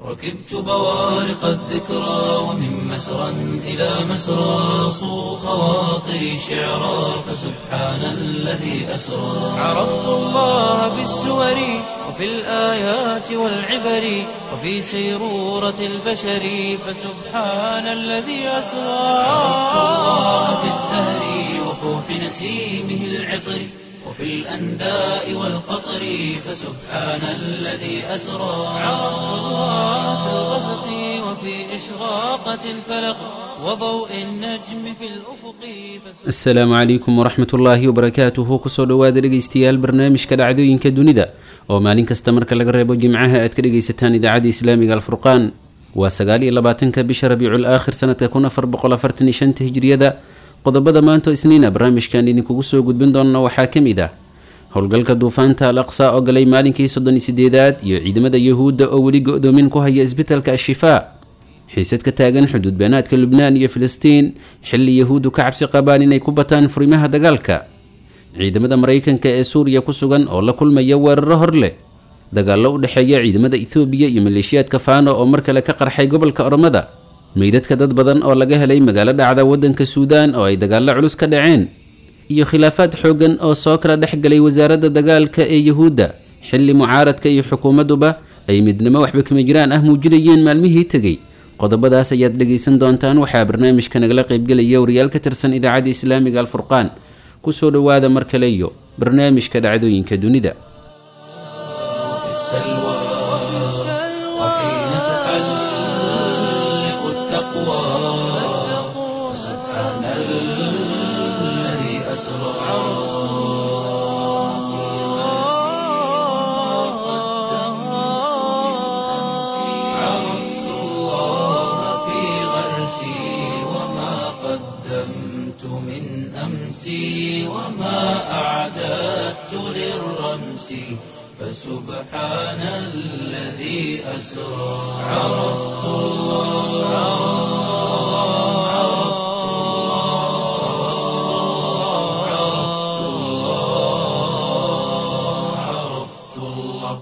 ركبت بوارق الذكرى ومن مسرى إلى مسرى صو خواطري شعرا فسبحان الذي أسرى عرفت الله بالسور وفي الآيات والعبر وفي سيرورة البشر فسبحان الذي أسرى عرفت الله بالزهر وفوح نسيمه العطر وفي الأنداء والقطر فسبحان الذي أسرى عرفت الله في الغسق وفي إشراقة الفلق وضوء النجم في الأفق فسبحان asalaamu calaykum waraxmat ullaahi wabarakaatuhu kusoo dhowaada dhegaystayaal barnaamijka dhacdooyinka dunida oo maalin kasta marka laga reebo jimcaha aad ka dhegaysataan idaacadda islaamiga alfurqaan waa sagaal iyo labaatanka bisha rabiicul aakhir sanadka kun afar boqol afartan iyo shanta hijriyada qodobada maanta oo isniina barnaamijkan idinkugu soo gudbin doona waxaa ka mid ah howlgalka duufaanta al aqsa oo galay maalinkii soddon iyo sideedaad iyo ciidamada yahuudda oo weli go-doomin ku haya isbitalka ashifaa xiisad ka taagan xuduud beenaadka lubnaan iyo filistiin xilli yahuuddu ka cabsi qabaan inay ku bataan furimaha dagaalka ciidamada maraykanka ee suuriya ku sugan oo la kulmaya weeraro hor leh dagaallo u dhexeeya ciidamada ethoobiya iyo maleeshiyaadka faano oo mar kale ka qarxay gobolka oromada meydadka dad badan oo laga helay magaalo dhacda waddanka suudaan oo ay dagaallo culus ka dhaceen iyo khilaafaad xooggan oo soo kala dhex galay wasaaradda dagaalka ee yahuudda xilli mucaaradka iyo xukuumadduba ay midnimo waxba kama jiraan ah muujinayeen maalmihii tegey qodobadaas ayaad dhegaysan doontaan waxaa barnaamijka nagala qaybgelaya wariyaal ka tirsan idaacadda islaamiga alfurqaan kusoo dhowaada mar kale iyo barnaamijka dhacdooyinka dunida في السلوى وحين تحلق التقوى فسبحان الذي أسرى عرفت الله في غرسي وما قدمت من أمسي وما أعددت للرمس فسبحان الذي أسرى عرفت الله عرفت الله عرفت الله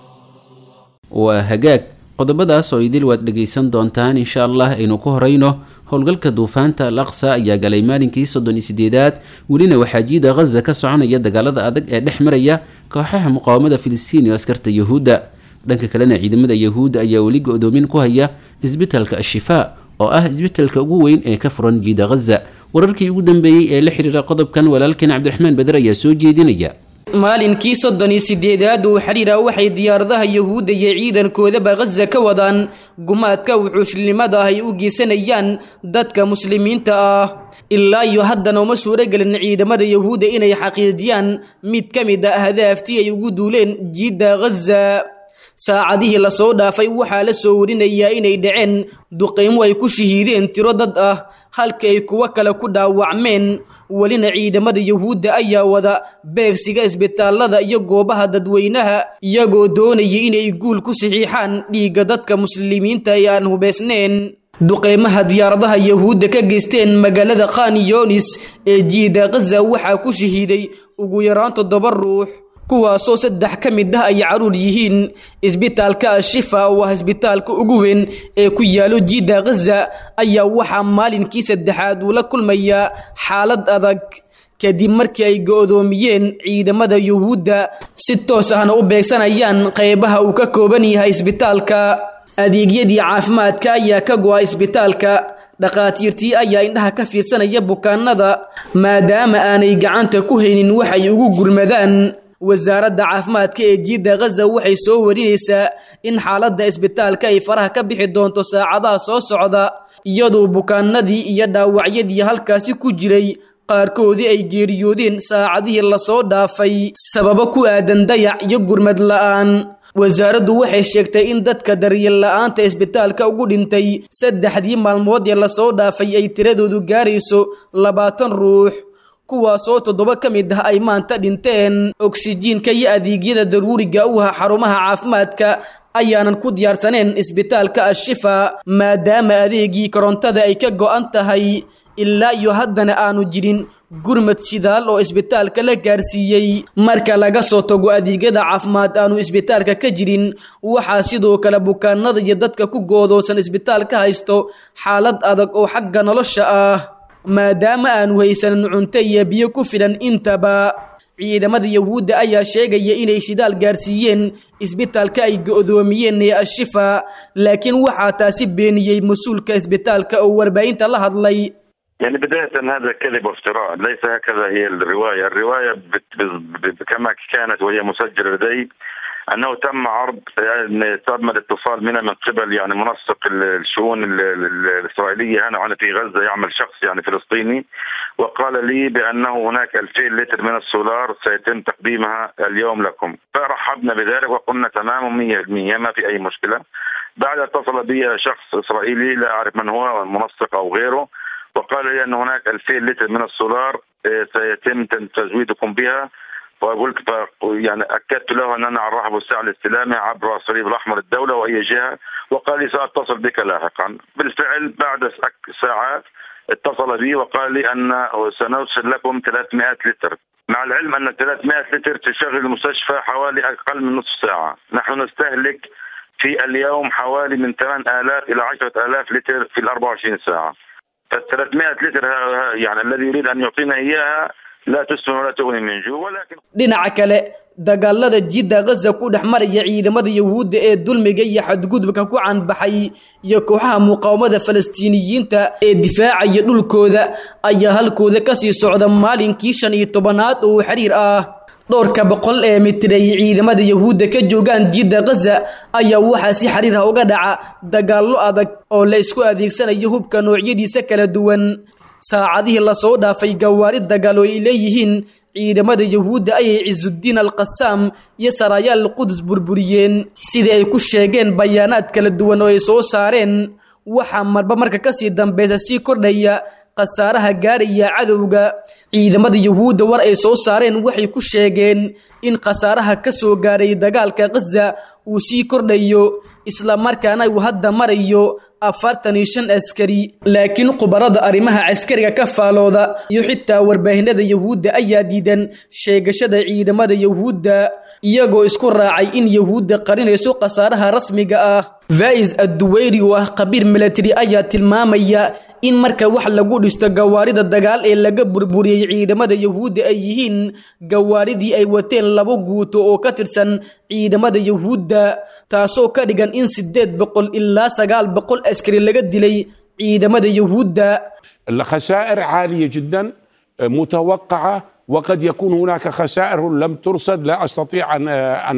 waa hagaag qodobadaas oo idil waad dhegaysan doontaan insha allah aynu ku horeyno howlgalka duufaanta al aqsa ayaa galay maalinkii soddon iyo sideedaad welina waxaa jiida ghaza ka soconaya dagaalada adag ee dhex maraya kooxaha muqaawamada filistiin iyo askarta yahuudda dhanka kalena ciidamada yahuudda ayaa weli go-doomin ku haya isbitalka ashifaa oo ah isbitalka ugu weyn ee ka furan jiida ghaza wararkii ugu dambeeyey ee la xiriira qodobkan walaalkeen cabdiraxmaan beder ayaa soo jeedinaya maalinkii soddon iyo sideedaad uu xidhiira waxay diyaaradaha yahuudda iyo ciidankoodaba khaza ka wadaan gumaadka wuxuushnimada ah ay u geysanayaan dadka muslimiinta ah ilaa iyo haddana uma suuragelin ciidamada yahuudda inay xaqiijiyaan mid ka mid a ahdaaftii ay ugu duuleen jiidda khaza saacadihii lasoo dhaafay waxaa la soo warinayaa inay dhaceen duqaymo ay ku shahiideen tiro dad ah halka ay kuwo kale ku dhaawacmeen welina ciidamada yahuudda ayaa wada beegsiga isbitaalada iyo goobaha dadweynaha iyagoo doonaya inay guul ku saxiixaan dhiigga dadka muslimiinta ee aan hubaysnayn duqeymaha diyaaradaha yahuudda ka geysteen magaalada khan yonis ee jiida khaza waxaa ku shahiiday ugu yaraan toddoba ruux kuwaasoo saddex ka mid ah ay caruur yihiin isbitaalka ashifa oo ah isbitaalka ugu weyn ee ku yaalo jiida khaza ayaa waxaa maalinkii saddexaad uu la kulmayaa xaalad adag kadib markii ay go-doomiyeen ciidamada yuhuudda si toos ahna u beegsanayaan qeybaha uu ka kooban yahay isbitaalka adeegyadii caafimaadka ayaa ka go-a isbitaalka dhakhaatiirtii ayaa indhaha ka fiirsanaya bukaanada maadaama aanay gacanta ku haynin waxay ugu gurmadaan wasaaradda caafimaadka ee jiidda khaza waxay soo warinaysaa in xaaladda isbitaalka ay faraha ka bixi doonto saacadaha soo socda iyadoo bukaanadii iyo dhaawacyadii halkaasi ku jiray qaarkoodii ay geeriyoodeen saacadihii lasoo dhaafay sababo ku aadan dayac iyo gurmad la'aan wasaaraddu waxay sheegtay in dadka daryeel la'aanta isbitaalka ugu dhintay saddexdii maalmood ee lasoo dhaafay ay tiradoodu gaarayso labaatan ruux kuwaasoo toddoba ka mid ah ay maanta dhinteen oksijiinka iyo adeegyada daruuriga u ah xarumaha caafimaadka ayaanan ku diyaarsaneen isbitaalka ashifa maadaama adeegii korontada ay ka go'an tahay ilaa iyo haddana aanu jirin gurmad shidaal oo isbitaalka la gaarsiiyey marka laga soo tago adeegyada caafimaad aanu isbitaalka ka jirin waxaa sidoo kale bukaanada iyo dadka ku goodoosan isbitaalka haysto xaalad adag oo xagga nolosha ah maadaama aanu haysanin cunto iyo biyo ku filan intaba ciidamada yahuudda ayaa sheegaya inay shidaal gaarsiiyeen isbitaalka ay go'doomiyeen ee ashifa laakiin waxaa taasi beeniyey mas-uulka isbitaalka oo warbaahinta la hadlay يعني بداية هذا كذب وافتراء ليس هكذا هي الرواية الرواية بت بت كما كانت وهي مسجلة لدي أنه تم عرض يعني تم الاتصال منا من قبل يعني منسق الشؤون الإسرائيلية هنا وأنا في غزة يعمل شخص يعني فلسطيني وقال لي بأنه هناك 2000 لتر من السولار سيتم تقديمها اليوم لكم فرحبنا بذلك وقلنا تمام 100% ما في أي مشكلة بعد اتصل بي شخص إسرائيلي لا أعرف من هو منسق أو غيره وقال لي ان هناك 2000 لتر من السولار سيتم تزويدكم بها وقلت يعني اكدت له ان انا على الرحب والسعي الاستلامي عبر الصليب الاحمر الدوله واي جهه وقال لي ساتصل بك لاحقا بالفعل بعد ساعات اتصل بي وقال لي ان سنرسل لكم 300 لتر مع العلم ان 300 لتر تشغل المستشفى حوالي اقل من نصف ساعه نحن نستهلك في اليوم حوالي من 8000 الى 10000 لتر في ال 24 ساعه فال 300 لتر يعني الذي يريد ان يعطينا اياها لا تسمن ولا تغني من جوع ولكن dhinaca kale dagaalada jidda gaza ku dhex maraya ciidamada yahuudda ee dulmiga iyo xadgudubka ku canbaxay iyo kooxaha muqaawamada falastiiniyiinta ee difaacaya dhulkooda ayaa halkooda kasii socda maalinkii shan iyo tobanaad oo xiriir ah dhowrka boqol ee mitir ay ciidamada yahuudda ka joogaan jidda gaza ayaa waxaa si xiriir ah uga dhaca dagaallo adag oo la isku adeegsanayo hubka noocyadiisa kala duwan saacadihii lasoo dhaafay gawaari dagaal oo ay leeyihiin ciidamada yahuudda ayay cisudiin alqasaam iyo saraayaal qudus burburiyeen sidii ay ku sheegeen bayaanaad kala duwan oo ay soo saareen waxaa marba marka kasii dambeysa sii kordhaya khasaaraha gaaraya cadowga ciidamada yahuudda war ay soo saareen waxay ku sheegeen in khasaaraha ka soo gaaray dagaalka khaza uu sii kordhayo islamarkaana uu hadda marayo afartan iyo shan askari laakiin khubarada arrimaha caskariga ka faalooda iyo xitaa warbaahinada yahuudda ayaa diidan sheegashada ciidamada yahuudda iyagoo isku raacay in yahuudda qarinayso khasaaraha rasmiga ah vais adduweyri oo ah khabiir milatari ayaa tilmaamaya in marka wax lagu dhisto gawaarida dagaal ee laga burburiyey ciidamada yahuudda ay yihiin gawaaridii ay wateen laba guuto oo ka tirsan ciidamada yahuudda taasoo ka dhigan in sideed boqol ilaa sagaal boqol askari laga dilay ciidamada yahuudda الخسائر عالية جدا متوقعة وقد يكون هناك خسائر لم ترصد لا استطيع ان ان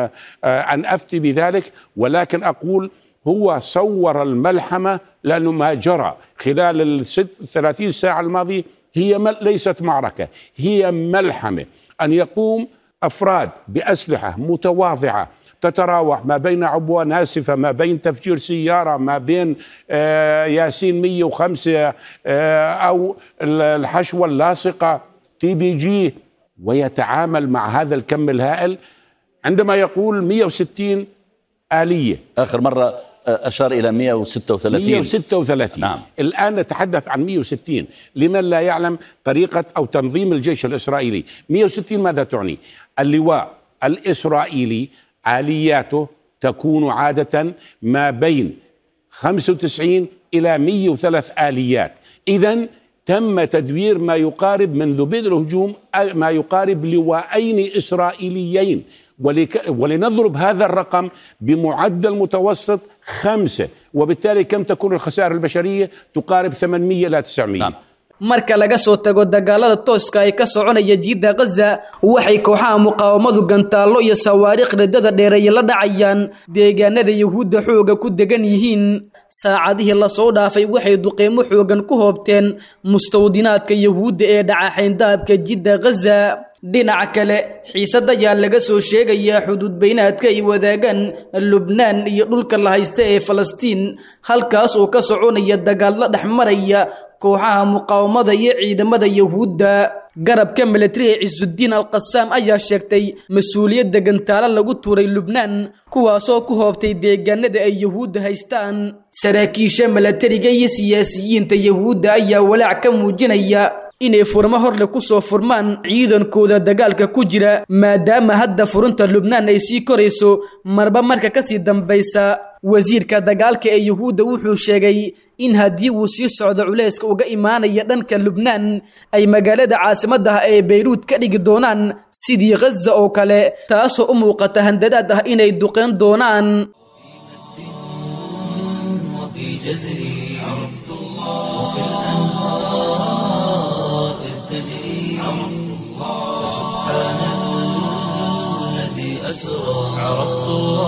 ان افتي بذلك ولكن اقول هو صور الملحمه لانه ما جرى خلال الست 30 ساعه الماضيه هي مل ليست معركه هي ملحمه ان يقوم افراد باسلحه متواضعه تتراوح ما بين عبوة ناسفة ما بين تفجير سيارة ما بين آه ياسين 105 آه أو الحشوة اللاصقة تي بي جي ويتعامل مع هذا الكم الهائل عندما يقول 160 آلية آخر مرة أشار إلى 136 136 نعم. الآن نتحدث عن 160 لمن لا يعلم طريقة أو تنظيم الجيش الإسرائيلي 160 ماذا تعني اللواء الإسرائيلي آلياته تكون عادة ما بين 95 إلى 103 آليات إذا تم تدوير ما يقارب منذ بدء الهجوم ما يقارب لواءين إسرائيليين ولك ولنضرب هذا الرقم بمعدل متوسط خمسة وبالتالي كم تكون الخسائر البشرية تقارب 800 إلى 900 نعم. marka laga soo tago dagaalada tooska ay ka soconaya jiidda khaza waxay kooxaha muqaawamadu gantaallo iyo sawaariikh riddada dheereeye la dhacayaan deegaanada yahuudda xooga ku degan yihiin saacadihii lasoo dhaafay waxay duqeymo xoogan ku hoobteen mustawdinaadka yahuudda ee dhaca xayndaabka jidda khaza dhinaca kale xiisad ayaa laga soo sheegayaa xuduud baynaadka ay wadaagaan lubnaan iyo dhulka la haysta ee falastiin halkaas oo ka soconaya dagaallo dhex maraya kooxaha muqaawamada iyo ciidamada yahuudda garabka milatariga cisudiin alqasaam ayaa sheegtay mas-uuliyadda gantaalo lagu tuuray lubnaan kuwaasoo ku hoobtay deegaanada ay yahuudda haystaan saraakiisha milatariga iyo siyaasiyiinta yahuudda ayaa walaac ka muujinaya inay furmo horle kusoo furmaan ciidankooda dagaalka ku jira maadaama hadda furunta lubnaan ay sii korayso marba marka kasii dambaysa wasiirka dagaalka ee yuhuudda wuxuu sheegay in haddii uu sii socdo culayska uga imaanaya dhanka lubnaan ay magaalada caasimadda ah ee bayruud ka dhigi doonaan sidii khaza oo kale taasoo u muuqata handadaad ah inay duqeyn doonaan وفي جزري عرفت الله وبالأنهار إذ تجري عرفت الله سبحان الذي أسرى عرفت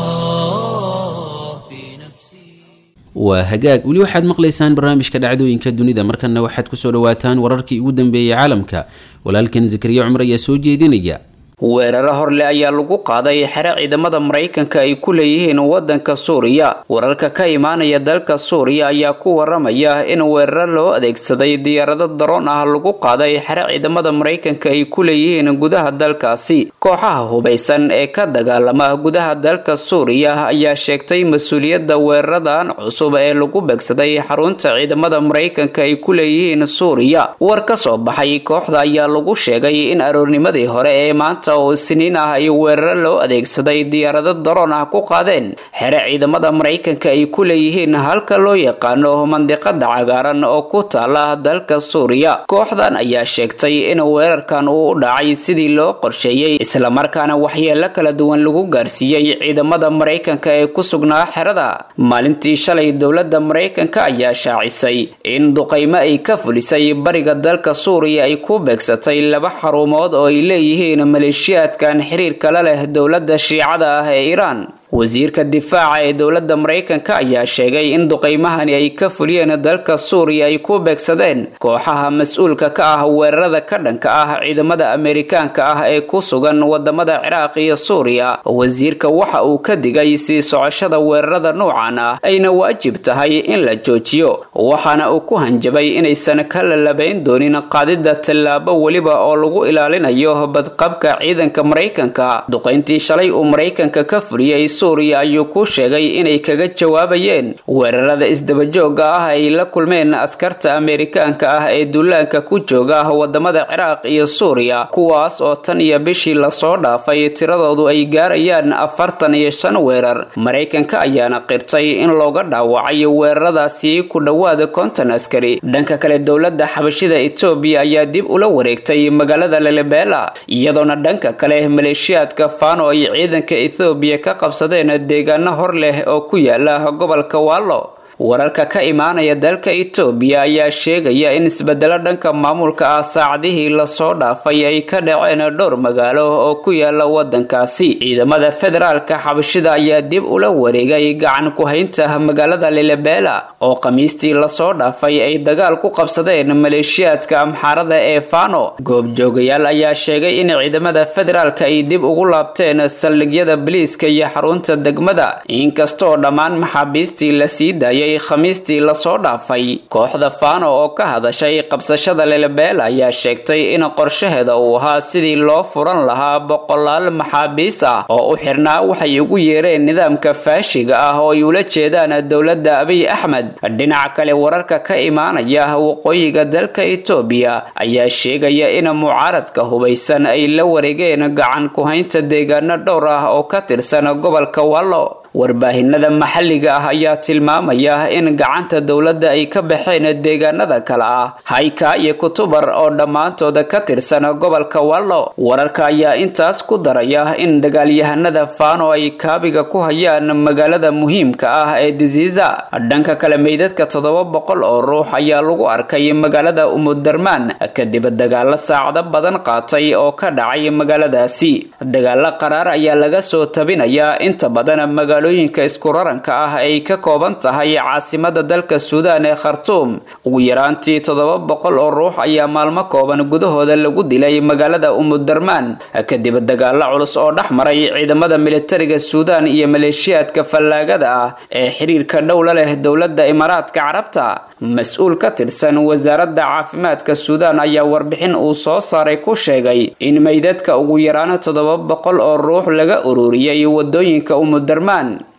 الله في نفسي waa hagaag weli waxaad maqlaysaan barnaamijka dhacdooyinka dunida markanna waxaad kusoo dhawaataan wararkii ugu dambeeyey caalamka walaalkan zakariya cumar ayaa soo jeedinaya weeraro horle ayaa lagu qaaday xero ciidamada maraykanka ay ku leeyihiin wadanka suuriya wararka ka imaanaya dalka suuriya ayaa ku waramaya in weeraro loo adeegsaday diyaarado daroon ah lagu qaaday xero ciidamada maraykanka ay ku leeyihiin gudaha dalkaasi kooxaha hubaysan ee ka dagaalama gudaha dalka suuriya ayaa sheegtay mas-uuliyadda weeraradan cusub ee lagu beegsaday xarunta ciidamada maraykanka ay ku leeyihiin suuriya war ka soo baxay kooxda ayaa lagu sheegay in aroornimadii hore ee maanta oo siniin ah ay weeraro loo adeegsaday diyaarado daroon ah ku qaadeen xere ciidamada maraykanka ay ku leeyihiin halka loo yaqaano mandiqada cagaaran oo ku taala dalka suuriya kooxdan ayaa sheegtay in weerarkan uu u dhacay sidii loo qorsheeyey islamarkaana waxyeelo kala duwan lagu gaarsiiyey ciidamada maraykanka ee ku sugnaa xerada maalintii shalay dowladda maraykanka ayaa shaacisay in duqaymo ay ka fulisay bariga dalka suuriya ay ku beegsatay laba xarumood oo ay leeyihiin maleeshiyaadkan xiriirka la leh dowladda shiicada ah ee iiraan wasiirka difaaca ee dowladda maraykanka ayaa sheegay in duqaymahani ay ka fuliyeen dalka suuriya ay ku beegsadeen kooxaha mas-uulka ka ah weerarada ka dhanka ah ciidamada ameerikaanka ah ee ku sugan wadamada ciraaq iyo suuriya wasiirka waxa uu ka digay sii socoshada weerarada noocan ah ayna waajib tahay in la joojiyo waxaana uu ku hanjabay inaysan ka lalabayn doonin qaadida tallaabo weliba oo lagu ilaalinayo badqabka ciidanka maraykanka duqayntii shalay uu maraykanka ka fuliyey suuriya ayuu ku sheegay inay kaga jawaabayeen weerarada isdabajooga ah ay la kulmeen askarta ameerikaanka ah ee duulaanka ku jooga wadamada ciraaq iyo suuriya kuwaas oo tan iyo bishii lasoo dhaafay tiradoodu ay gaarayaan afartan iyo shan weerar maraykanka ayaana qirtay in looga dhaawacay weeraradaasi ku dhowaada konton askari dhanka kale dowladda xabashida etoobiya ayaa dib ula wareegtay magaalada lalebela iyadoona dhanka kale maleeshiyaadka fano ay ciidanka ethoobiya ka qabsadeen deegaano hor leh oo ku yaala gobolka wallo wararka ka imaanaya dalka itoobiya ayaa sheegaya in isbedelo dhanka maamulka ah saacadihii lasoo dhaafay ay ka dhaceen dhowr magaalo oo ku yaala wadankaasi ciidamada federaalka xabashida ayaa dib ula wareegay gacan ku-haynta magaalada lilebela oo khamiistii lasoo dhaafay ay dagaal ku qabsadeen maleeshiyaadka amxaarada ee fano goobjoogayaal ayaa sheegay in ciidamada federaalka ay dib ugu laabteen saldhigyada biliiska iyo xarunta degmada inkastoo dhammaan maxaabiistii la sii daayay khamiistii lasoo dhaafay kooxda fano oo ka hadashay qabsashada lelebeel ayaa sheegtay in qorshaheeda uu ahaa sidii loo furan lahaa boqolaal maxaabiis ah oo u xirnaa waxay ugu yeereen nidaamka faashiga ah oo ay ula jeedaan dowladda abiy axmed dhinaca kale wararka ka imaanaya waqooyiga dalka itoobiya ayaa sheegaya in mucaaradka hubaysan ay la wareegeen gacan ku-haynta deegaano dhowr ah oo ka tirsan gobolka wallo warbaahinada maxalliga ah ayaa tilmaamaya in gacanta dowladda ay ka baxeen deegaanada kale ah hayka iyo kutubar oo dhammaantooda ka tirsan gobolka wallo wararka ayaa intaas ku daraya in dagaalyahanada fano ay kaabiga ku hayaan magaalada muhiimka ah ee disiisa dhanka kale meydadka toddoba boqol oo ruux ayaa lagu arkay magaalada umudarmaan kadib dagaalo saacado badan qaatay oo ka dhacay magaaladaasi dagaalo qaraar ayaa laga soo tabinayaa inta badan magaalooyinka iskuraranka ah ay ka kooban tahay caasimada dalka suudaan ee khartuum ugu yaraantii toddoba boqol oo ruux ayaa maalmo kooban gudahooda lagu dilay magaalada umudarmaan kadib dagaalo culus oo dhex maray ciidamada militariga suudaan iyo maleeshiyaadka fallaagada ah ee xiriirka dhowla leh dowladda imaaraadka carabta mas-uul ka tirsan wasaaradda caafimaadka suudaan ayaa warbixin uu soo saaray ku sheegay in meydadka ugu yaraan toddoba boqol oo ruux laga ururiyey wadooyinka umudarmaan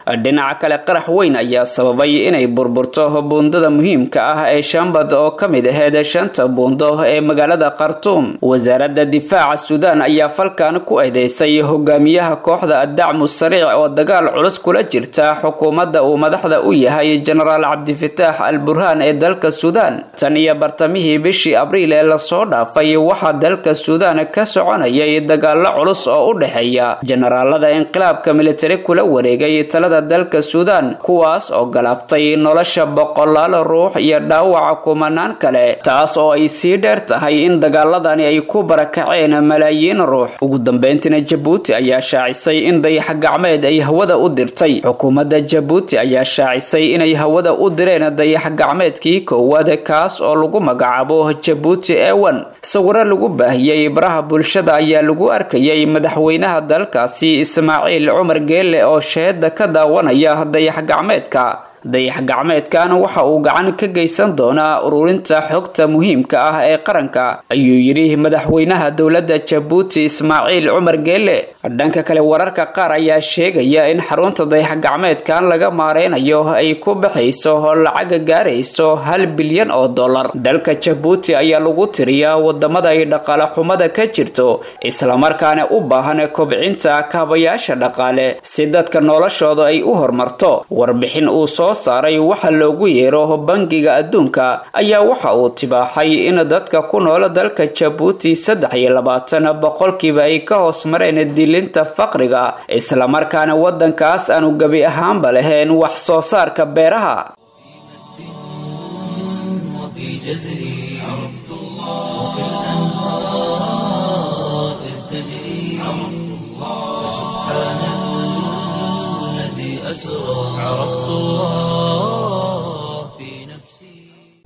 dhinaca kale qarax weyn ayaa sababay inay burburto buundada muhiimka ah ee shambad oo ka mid aheyd shanta buundo ee magaalada khartuum wasaaradda difaaca suudaan ayaa falkan ku eedeysay hogaamiyaha kooxda addacmu sariic oo dagaal culus kula jirta xukuumadda uu madaxda u yahay jenaraal cabdifitaax al burhaan ee dalka suudaan tan iyo bartamihii bishii abriil ee lasoo dhaafay waxaa dalka suudaan ka soconayay dagaalo culus oo u dhexeeya jenaraalada inqilaabka militari kula wareegay talada dalka suudaan kuwaas oo galaaftay nolosha boqolaal ruux iyo dhaawaca kumanaan kale taas oo ay sii dheer tahay in dagaaladani ay ku barakaceen malaayiin ruux ugu dambeyntina jabuuti ayaa shaacisay in dayax gacmeed ay hawada u dirtay xukuumadda jabuuti ayaa shaacisay inay hawada u direen dayax gacmeedkii koowaad kaas oo lagu magacaabo jabuuti ewan sawiro lagu baahiyey baraha bulshada ayaa lagu arkayay madaxweynaha dalkaasi ismaaciil cumar geelle oo sheeda ka daawanaya dayax gacmeedka dayax gacmeedkan waxa uu gacan ka geysan doonaa ururinta xogta muhiimka ah ee qaranka ayuu yidhi madaxweynaha dowladda jabuuti ismaaciil cumar geelle dhanka kale wararka qaar ayaa sheegaya in xarunta dayax gacmeedkan laga maareynayo ay ku baxayso lacaga gaarayso hal bilyan oo dollar dalka jabuuti ayaa lagu tiriyaa wadamada ay dhaqaale xumada ka jirto islamarkaana u baahan kobcinta kaabayaasha dhaqaale si dadka noloshooda ay u horumarto warbixin uu soo saaray waxa loogu yeero bangiga adduunka ayaa waxa uu tibaaxay in dadka ku nool dalka jabuuti saddex iyo labaatan boqolkiiba ay ka hoos mareen dilinta faqriga islamarkaana wadankaas aanu gebi ahaanba lahayn wax soo saarka beeraha وفي جزري عرفت الله وكالأنهار إذ تجري عرفت الله سبحان الذي أسرى عرفت الله في نفسي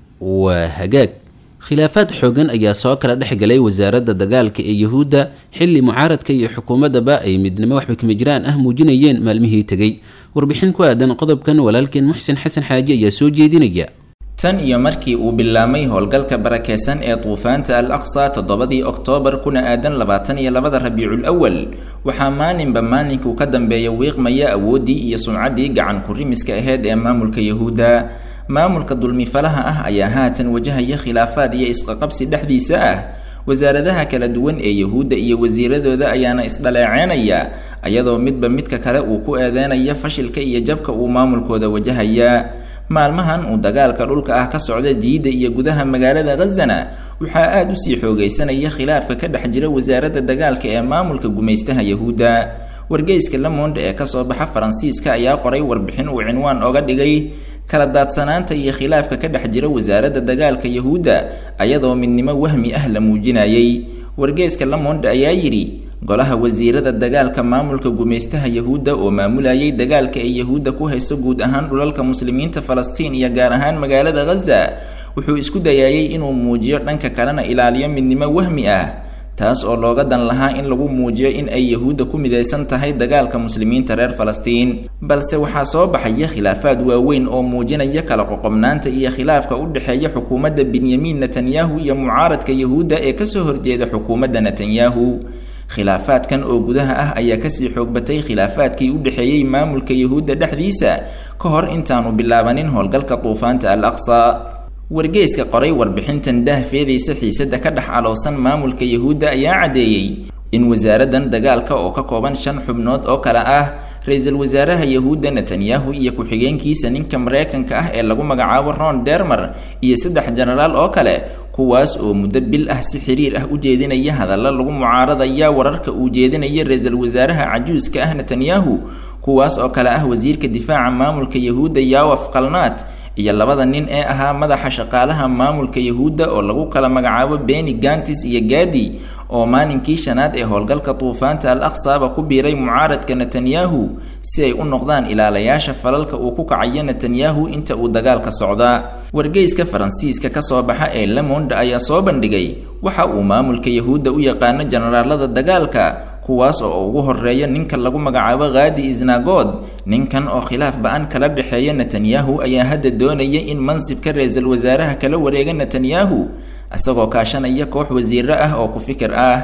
waa hagaag khilaafaad xoogan ayaa soo kala dhex galay wasaaradda dagaalka ee yuhuudda xilli mucaaradka iyo xukuumaddaba ay midnimo waxba kama jiraan ah muujinayeen maalmihii tegey warbixin ku aadan qodobkan walaalkeen muxsin xasan xaaji ayaa soo jeedinaya tan iyo markii uu bilaamay howlgalka barakeysan ee duufaanta al aqsa toddobadii oktoobar kuna aadan labaatan iyo labada rabiicul awal waxaa maalinba maalinkuu ka dambeeya wiiqmaya awooddii iyo sumcaddii gacan ku-rimiska aheyd ee maamulka yahuudda maamulka dulmifalaha ah ayaa haatan wajahaya khilaafaad iyo isqaqabsi dhexdiisa ah wasaaradaha kala duwan ee yahuudda iyo wasiiradooda ayaana isdhaleeceynaya ayadoo midba midka kale uu ku eedeynaya fashilka iyo jabka uu maamulkooda wajahaya maalmahan uu dagaalka dhulka ah ka socda jiidda iyo gudaha magaalada khazana waxaa aada usii xoogaysanaya khilaafka ka dhex jira wasaaradda dagaalka ee maamulka gumaystaha yahuudda wargeyska lamonde ee kasoo baxa faransiiska ayaa qoray warbixin uu cinwaan oga dhigay kala daadsanaanta iyo khilaafka ka dhex jira wasaaradda dagaalka yahuudda ayadoo midnimo wahmi ah la muujinayay wargeyska lamonde ayaa yidhi golaha wasiirada dagaalka maamulka gumaystaha yahuudda oo maamulayay dagaalka ay yahuudda ku hayso guud ahaan dhulalka muslimiinta falastiin iyo gaar ahaan magaalada khaza wuxuu isku dayaayay inuu muujiyo dhanka kalena ilaaliyo midnimo wahmi ah taas oo looga dan lahaa in lagu muujiyo in ay yahuudda ku midaysan tahay dagaalka muslimiinta reer falastiin balse waxaa soo baxaya khilaafaad waaweyn oo muujinaya kala qoqobnaanta iyo khilaafka u dhexeeya xukuumadda benyamin netanyahu iyo mucaaradka yahuudda ee kasoo horjeeda xukuumadda netanyahu khilaafaadkan oo gudaha ah ayaa kasii xoogbatay khilaafaadkii u dhexeeyey maamulka yahuudda dhexdiisa ka hor intaanu bilaabanin howlgalka duufaanta al aqsa wargeyska qoray warbixintan daahfeedaysa xiisada ka dhex aloosan maamulka yahuudda ayaa caddeeyey in wasaaraddan dagaalka oo ka kooban shan xubnood oo kale ah ra-iisul wasaaraha yahuudda netanyahu iyo ku-xigeenkiisa ninka mareykanka ah ee lagu magacaabo ron dermer iyo saddex jenaraal oo kale kuwaas oo muddo bil ah si xiriir ah u jeedinaya hadalla lagu mucaaradaya wararka uu jeedinaya ra-iisul wasaaraha cajuuska ah netanyahu kuwaas oo kale ah wasiirka difaaca maamulka yahuudda yawaf kalnaat iyo labada nin ee ahaa madaxa shaqaalaha maamulka yahuudda oo lagu kala magacaabo beni gantis iyo gadi oo maalinkii shanaad ee howlgalka duufaanta al aqsaba ku biiray mucaaradka netanyahu si ay u noqdaan ilaalayaasha falalka uu ku kacayo netanyahu inta uu dagaalka socdaa wargeyska faransiiska kasoo baxa ee lemonde ayaa soo bandhigay waxa uu maamulka yahuudda u yaqaano jenaraalada dagaalka kuwaas oo ugu horeeya ninka lagu magacaabo khaadi isnagod ninkan oo khilaaf ba-an kala dhexeeya netanyahu ayaa hadda doonaya in mansibka ra-iisul wasaaraha kala wareega netanyahu isagoo kaashanaya koox wasiiro ah oo ku fikir ah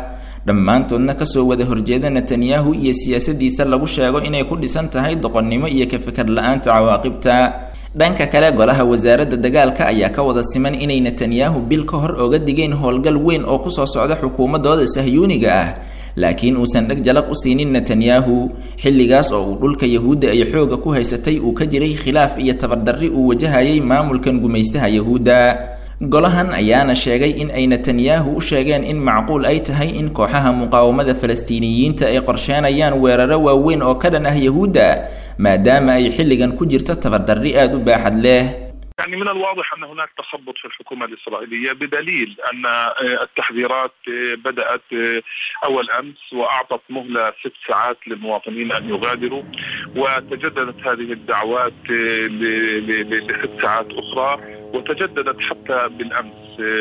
dhammaantoodna kasoo wada horjeeda netanyahu iyo siyaasadiisa lagu sheego inay ku dhisan tahay doqonnimo iyo ka fikar la-aanta cawaaqibta dhanka kale golaha wasaaradda dagaalka ayaa ka wada siman inay netanyahu bil ka hor oga digeen howlgal weyn oo kusoo socda xukuumadooda sahyuuniga ah laakiin uusan dheg jalaq u siinin netanyahu xilligaas oo uu dhulka yahuudda ay xooga ku haysatay uu ka jiray khilaaf iyo tabardarri uu wajahayay maamulkan gumaystaha yahuudda golahan ayaana sheegay in ay netanyahu u sheegeen in macquul ay tahay in kooxaha muqaawamada falastiiniyiinta ay qorsheenayaan weeraro waaweyn oo ka dhan ah yahuudda maadaama ay xilligan ku jirto tabardarri aada u baaxad leh يعني من الواضح ان هناك تخبط في الحكومه الاسرائيليه بدليل ان التحذيرات بدات اول امس واعطت مهله ست ساعات للمواطنين ان يغادروا وتجددت هذه الدعوات لست ساعات اخرى وتجددت حتى بالامس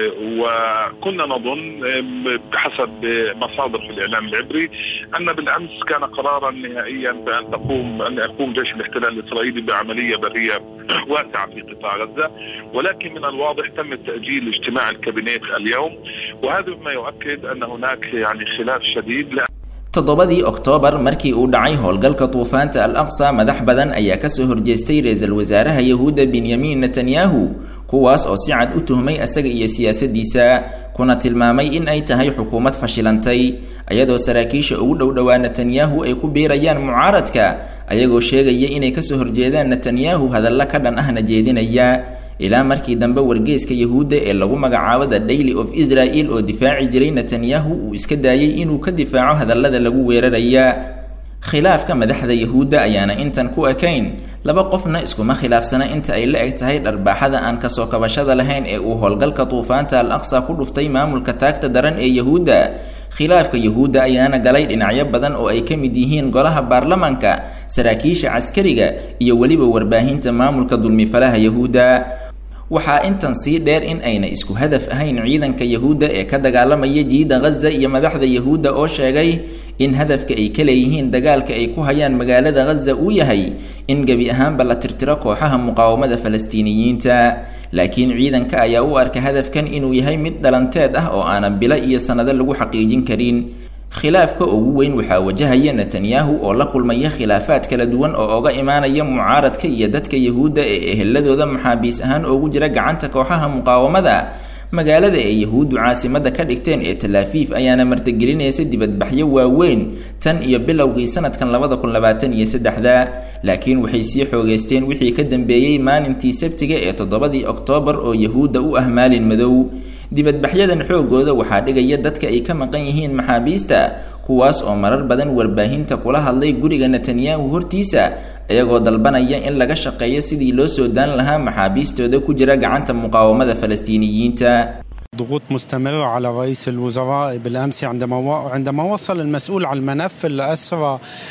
وكنا نظن بحسب مصادر في الاعلام العبري ان بالامس كان قرارا نهائيا بان تقوم ان يقوم جيش الاحتلال الاسرائيلي بعمليه بريه واسعه في قطاع غزه ولكن من الواضح تم تاجيل اجتماع الكابينيت اليوم وهذا مما يؤكد ان هناك يعني خلاف شديد toddobadii oktoobar markii uu dhacay howlgalka duufaanta al aqsa madax badan ayaa kasoo horjeestay ra-iisul wasaaraha yahuudda benyamin netanyahu kuwaas oo si cad u tuhmay asaga iyo siyaasadiisa kuna tilmaamay in ay tahay xukuumad fashilantay ayadoo saraakiisha ugu dhow dhowaa netanyahu ay ku biirayaan mucaaradka ayagoo sheegaya inay kasoo horjeedaan netanyahu hadalla ka dhan ahna jeedinaya ilaa markii dambe wargeeska yahuudda ee lagu magacaabo the daily of israel oo difaaci jiray netanyahu uu iska daayay inuu ka difaaco hadallada lagu weeraraya khilaafka madaxda yahuudda ayaana intan ku ekayn laba qofna iskuma khilaafsana inta ay la eg tahay dharbaaxada aan kasoo kabashada lahayn ee uu howlgalka duufaanta al aqsa ku dhuftay maamulka taagta daran ee yahuudda khilaafka yahuudda ayaana galay dhinacyo badan oo ay ka mid yihiin golaha baarlamanka saraakiisha caskariga iyo weliba warbaahinta maamulka dulmifalaha yahuudda waxaa intan sii dheer in ayna isku hadaf ahayn ciidanka yahuudda ee ka dagaalamaya jiida ghaza iyo madaxda yahuudda oo sheegay in hadafka ay ka leeyihiin dagaalka ay ku hayaan magaalada ghaza uu yahay in gebi ahaanba la tirtiro kooxaha muqaawamada falastiiniyiinta laakiin ciidanka ayaa u arka hadafkan inuu yahay mid dhalanteed ah oo aanan bilo iyo sannado lagu xaqiijin karin khilaafka ugu weyn waxaa wajahaya netanyahu oo la kulmaya khilaafaad kala duwan oo oga imaanaya mucaaradka iyo dadka yahuudda ee eheladooda maxaabiis ahaan oogu jira gacanta kooxaha muqaawamada magaalada ay yahuuddu caasimada ka dhigteen ee talaafiif ayaana martigelinaysa dibadbaxyo waaweyn tan iyo bilowgii sanadkan labada kun labaatan iyo saddexda laakiin waxay sii xoogeysteen wixii ka dambeeyey maalintii sabtiga ee toddobadii oktoobar oo yahuudda u ah maalin madow dibadbaxyadan xoogooda waxaa dhigaya dadka ay ka maqan yihiin maxaabiista kuwaas oo marar badan warbaahinta kula hadlay guriga netanyahu hortiisa iyagoo dalbanaya in laga shaqeeyo sidii loo soo daan lahaa maxaabiistooda ku jira gacanta muqaawamada falastiiniyiinta ضغوط مستمرة على رئيس الوزراء بالأمس عندما عندما وصل المسؤول عن الملف الأسرى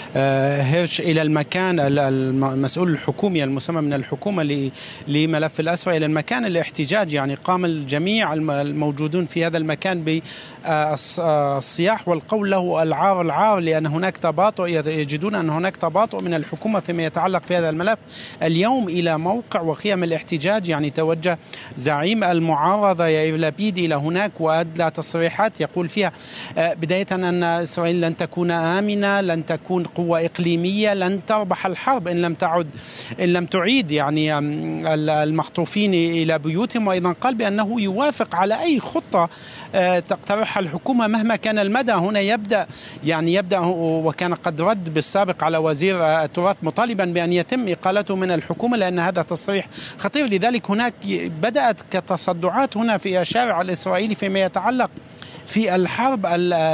هيرش إلى المكان المسؤول الحكومي المسمى من الحكومة لملف الأسرى إلى المكان الاحتجاج يعني قام الجميع الموجودون في هذا المكان بالصياح والقول له العار العار لأن هناك تباطؤ يجدون أن هناك تباطؤ من الحكومة فيما يتعلق في هذا الملف اليوم إلى موقع وخيم الاحتجاج يعني توجه زعيم المعارضة يائير لبيد إلى هناك وأدلى تصريحات يقول فيها بداية أن إسرائيل لن تكون آمنة لن تكون قوة إقليمية لن تربح الحرب إن لم تعد إن لم تعيد يعني المخطوفين إلى بيوتهم وأيضا قال بأنه يوافق على أي خطة تقترحها الحكومة مهما كان المدى هنا يبدأ يعني يبدأ وكان قد رد بالسابق على وزير التراث مطالبا بأن يتم إقالته من الحكومة لأن هذا تصريح خطير لذلك هناك بدأت كتصدعات هنا في الشارع الإسرائيلي فيما يتعلق في الحرب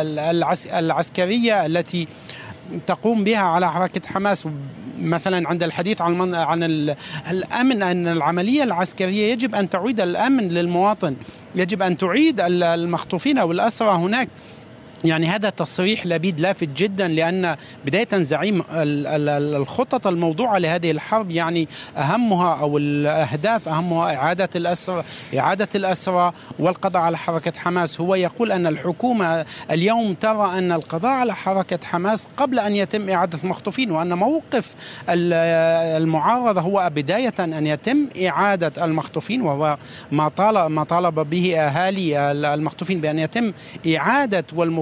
العسكرية التي تقوم بها على حركة حماس مثلا عند الحديث عن من عن الامن ان العمليه العسكريه يجب ان تعيد الامن للمواطن يجب ان تعيد المخطوفين او الاسرى هناك يعني هذا تصريح لبيد لافت جدا لان بدايه زعيم الخطط الموضوعه لهذه الحرب يعني اهمها او الاهداف اهمها اعاده الاسرى اعاده الاسرى والقضاء على حركه حماس هو يقول ان الحكومه اليوم ترى ان القضاء على حركه حماس قبل ان يتم اعاده المخطوفين وان موقف المعارضه هو بدايه ان يتم اعاده المخطوفين وهو ما طالب ما طالب به اهالي المخطوفين بان يتم اعاده والمف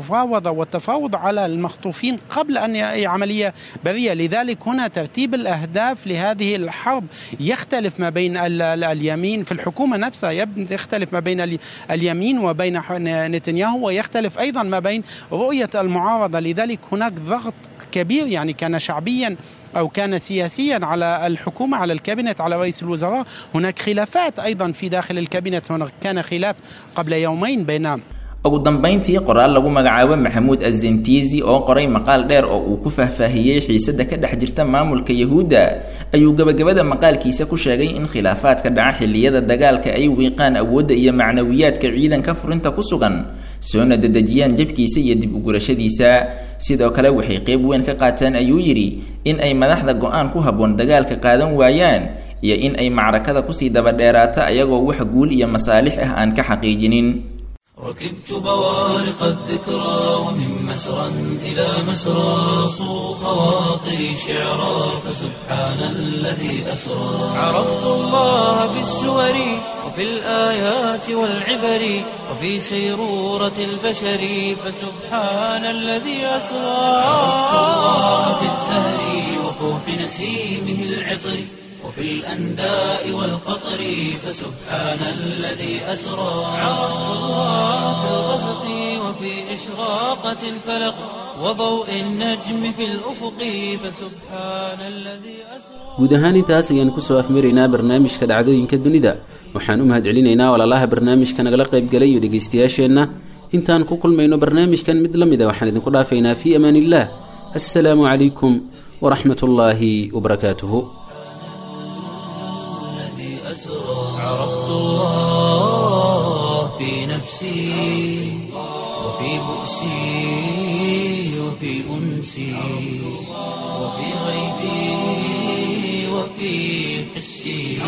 المفاوضة والتفاوض على المخطوفين قبل أن ي- عملية برية لذلك هنا ترتيب الأهداف لهذه الحرب يختلف ما بين ال- ال- اليمين في الحكومة نفسها يب- يختلف ما بين ال- اليمين وبين ح- نتنياهو ويختلف أيضا ما بين رؤية المعارضة لذلك هناك ضغط كبير يعني كان شعبيا او كان سياسيا على الحكومه على الكابينت على رئيس الوزراء هناك خلافات ايضا في داخل الكابينت هناك كان خلاف قبل يومين بين ugu dambayntii qoraal lagu magacaabo maxamuud azentizi oo qoray maqaal dheer oo uu ku faahfaahiyey xiisada ka dhex jirta maamulka yahuudda ayuu gebagabada maqaalkiisa ku sheegay in khilaafaadka dhaca xilliyada dagaalka ay wiiqaan awoodda iyo macnawiyaadka ciidanka furinta ku sugan soona dedejiyaan jabkiisa iyo dib ugurashadiisa sidoo kale waxay qeyb weyn ka qaateen ayuu yidhi in ay madaxda go-aan ku habboon dagaalka qaadan waayaan iyo in ay macrakada kusii dabadheeraata ayagoo wax guul iyo masaalix ah aan ka xaqiijinin ركبت بوارق الذكرى ومن مسرى إلى مسرى صو خواطري شعرا فسبحان الذي أسرى عرفت الله بالسور وفي الآيات والعبر وفي سيرورة البشر فسبحان الذي أسرى عرفت الله بالزهر وفوح نسيمه العطر وفي الأنداء والقطر فسبحان الذي أسرى عرفت الله في الغسق وفي إشراقة الفلق وضوء النجم في الأفق فسبحان الذي أسرى guud ahaan intaas ayaan kusoo afmaraynaa barnaamijka dhacdooyinka dunida waxaan u mahadcelinaynaa walaalaha barnaamijka nagala qaybgalay iyo dhegaystayaasheenna intaan ku kulmayno barnaamijkan mid la mid a waxaan idinku dhaafaynaa fii amaan illah assalaamu calaykum waraxmat ullaahi wabarakaatuhu الذي أسرى عرفت الله في نفسي وفي بؤسي وفي أنسي وفي غيبي وفي حسي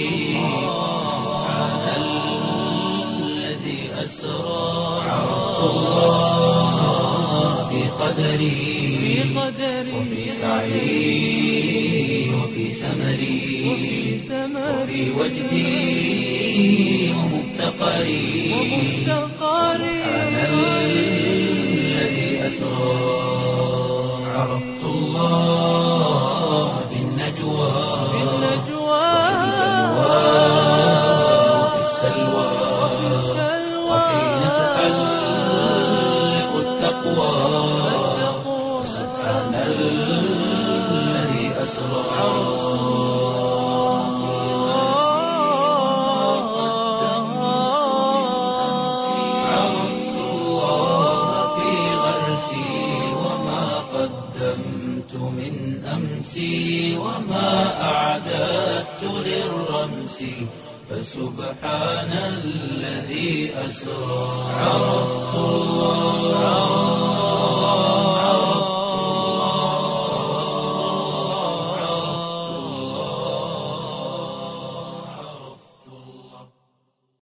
سبحان الذي أسرى عرفت الله في قدري وفي سعي وفي سمري وفي وجدي ومفتقري سبحان الذي أسرى عرفت الله في النجوى وفي السلوى وحين تحلق التقوى سبحان الذي أسرى عرفت الله في غرسي وما قدمت من أمسي وما أعددت للرمس فسبحان الذي أسرى عرفت الله